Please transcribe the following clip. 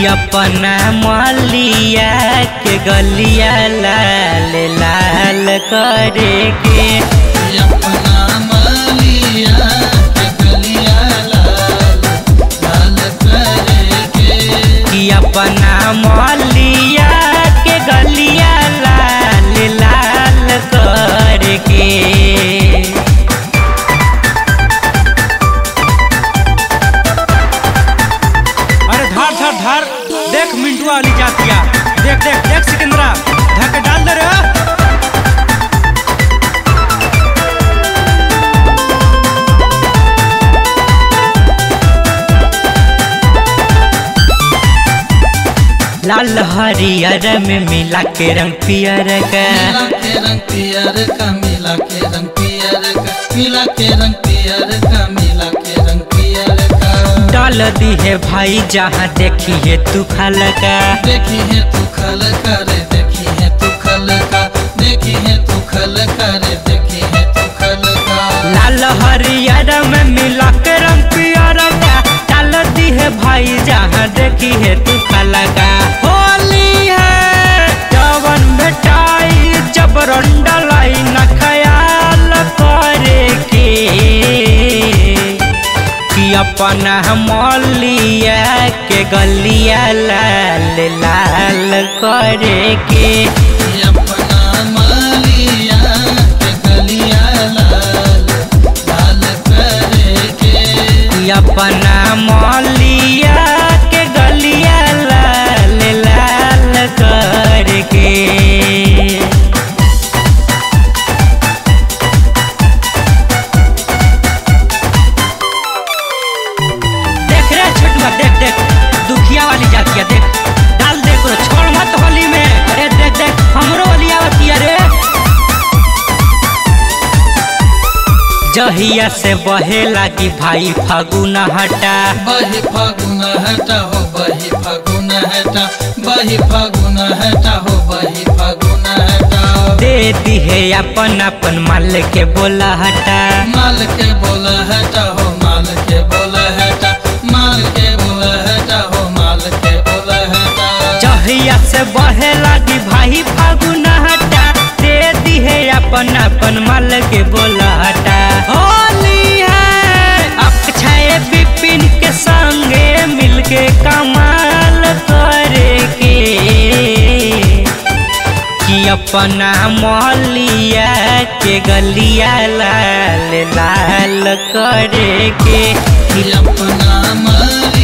अपना मलिया के गलिया लाल लाल करे के अपना मालिया के गलिया लाल लाल करे के कि अपना मलिया के गलिया लाल लाल करे के अरे धार धार धार देख मिंटुआ वाली जातिया देख देख देख सिकंदरा धक्के डाल दे रे लाल हरियर में मिला के रंग पियर का मिला के रंग पियर का मिला के रंग पियर का मिला के रंग पियर का मिला के रंग पियर का डाल दी है भाई जहाँ देखी है तू खल का देखी है तू खल करे देखी है तू खल का देखी है तू खल करे देखी है तू खल का लाल हरियर में मिला के रंग पियर का डाल दी है भाई जहाँ देखी है तू खल का होली है जवन बेटाई जब रंडलाई न ख्याल करे के कि अपना मौलिया के गलिया लाल लाल करे के अपना मालिया के गलिया लाल लाल करे के कि अपना मौलिया के गलिया लाल लाल करे के देख रे छोटुआ देख देख दुखिया वाली जातिया देख डाल दे करो छोड़ मत होली में अरे देख देख हमरो वाली आवतिया रे जहिया से बहे लागी भाई फागुन हटा बही फागुन हटा हो बही फागुन हटा बही फागुन हटा हो बही फागुन हटा दे दी है अपन अपन माल के बोला हटा माल के बोल हटा हो माल के बोल हटा माल के बोल हटा हो माल के बोल हटा जहिया से बहे लागी भाई फागुन हटा दे दी है अपन अपन माल के बोला हटा होली है अक्षय विपिन के संगे मिलके कमाल करे के कि अपना मौलिया के गलिया लाल लाल करे के अपना माल